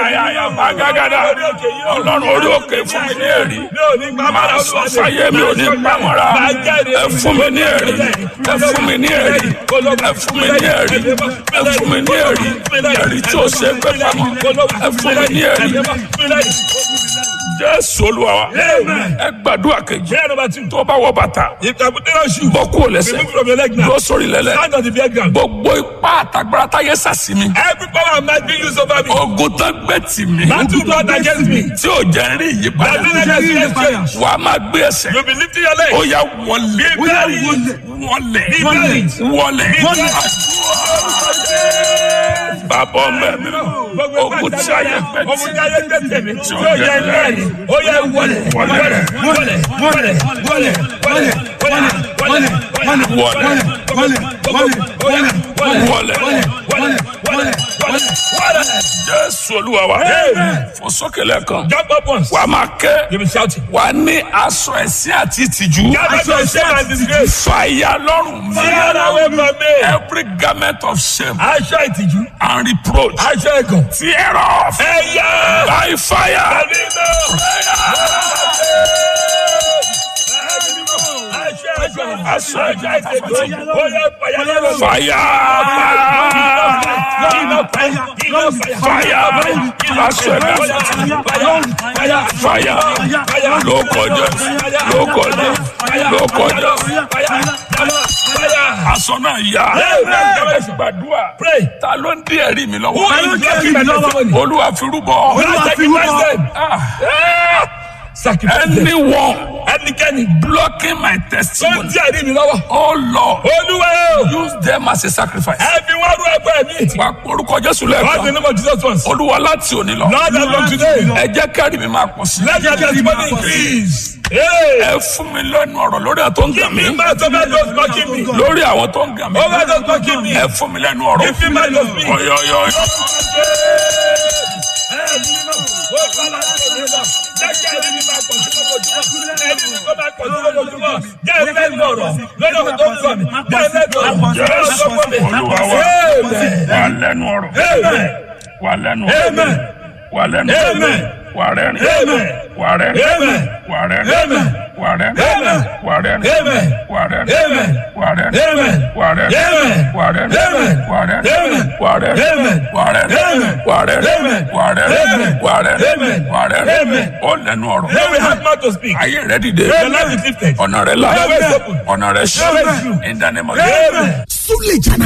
ayayaya bagagada ọlọ́run orí òkè fún mi ní ẹ̀rí máa sọ fáyé mi ò ní pamọ́ra ẹ fún mi ní ẹ̀rí ẹ fún mi ní ẹ̀rí ẹ fún mi ní ẹ̀rí ẹ fún mi ní ẹ̀rí ẹ̀rí tí ó ṣe pé pamọ́ ẹ fún mi ní ẹ̀rí jésù olúwa wa ẹ gbàdúrà kejì Prayer number two. tó bá wọ bàtà If you put on shoe, bọ́ kúrò lẹ́sẹ̀ remove from your leg now. dúró sórí lẹ́lẹ̀ Stand on the bare ground. gbogbo ipá àtàgbára táyé sàsí mi Every power of might being used over me. ogun tán gbé tì mí Battle brought against me. tí ò jẹ́ ń rí That ìyípadà will never see exchange. wà á máa gbé ẹsẹ̀ You'll be lifting your leg. ó yá wọlé Be buried. wọlé Be buried. wọlé Be buried. bàbá ọmọ mi ogun tí a yẹ gbẹ Ogun tí a yẹ gbẹ tì mí. tí Tí ò ó jẹ́ yẹ ń lẹ́rìí. rí Ó yẹ wọlé. Wọlé. Wọlé. Wọlé. Wọlé. Wọlé. Wọlé. Wọlé. Wọlé. wọlé wọlé Wọlé. jésù olúwa wa Amen. fò sókè lẹ́ẹ̀kan Jump up once. wà á máa ké You'll be shouting. wà á ní aṣọ ẹ̀sìn àti ìtìjú Gather your shame and disgrace. fàyà lọ́rùn mi Fire away from me. every garment of shame Aṣọ ìtìjú. and reproach Aṣọ ẹ̀gàn. tear off Ẹ̀yà. by fire. Ẹ̀mí náà. Aṣọ ẹ̀jẹ̀ àti ìtìjú. Fire. Fire. Fire. Aṣọ ẹ̀jẹ̀ àti ìtìjú. Fire. Ló kọjá. Ló kọjá. Ló kọjá. Aṣọ náà yá. Amen. Gbàdúrà. Pray. Ta ló ń dí ẹ̀rí mi Who lọ́wọ́? is blocking my testimony? Olúwa fi rúbọ. Lord, sacrifice them. Ah, Sacrifice them. Anyone Ẹnikẹ́ni blocking my tó ń testimony. tí àrí mi lọ́wọ́. Oh Lord, Olúwa o. use them as a sacrifice. Ẹ fi wá rú ẹgbẹ́ mi. Wà á porúkọ Jésù What's the lẹ́ẹ̀kan. name of Jesus once? Olúwa láti òní lọ. Lord, as from today, Ẹ jẹ́ kẹ́rì mi máa pọ̀ sí. let your testimony increase. Hey. Ẹ fún mi lẹ́nu ọ̀rọ̀ lórí àwọn tó ń gàn mí. Give me mouth over those mocking me. Lórí àwọn tó ń gàn mí. Over those mocking me. Ẹ fún mi lẹ́nu ọ̀rọ̀. Give me mouth to speak. Ọ̀yọ̀yọ̀. Jésù Olúwa wa. Wà lẹ́nu ọ̀rọ̀. Wà lẹ́nu ọ̀rọ̀. Wà lẹ́nu ọ̀rọ̀. Wà rẹ́rìn. Wà rẹ́rìn. Wà rẹ́rìn. Wà rẹ́rìn. Wà rẹ́rìn. Wà rẹ́rìn. Wà rẹ́rìn. Wà rẹ́rìn. Wà rẹ́rìn. Wà rẹ́rìn. Wà rẹ́rìn. Wà rẹ́rìn. Wà rẹ́rìn. Wà rẹ́rìn. Wà rẹ́rìn. Wà rẹ́rìn. Ó lẹ́nu ọ̀rọ̀. Ayé rẹ̀ dìde. Ọ̀nà rẹ̀ là. Ọ̀nà rẹ̀ ṣí. In the name of Jesus. Súlè jàná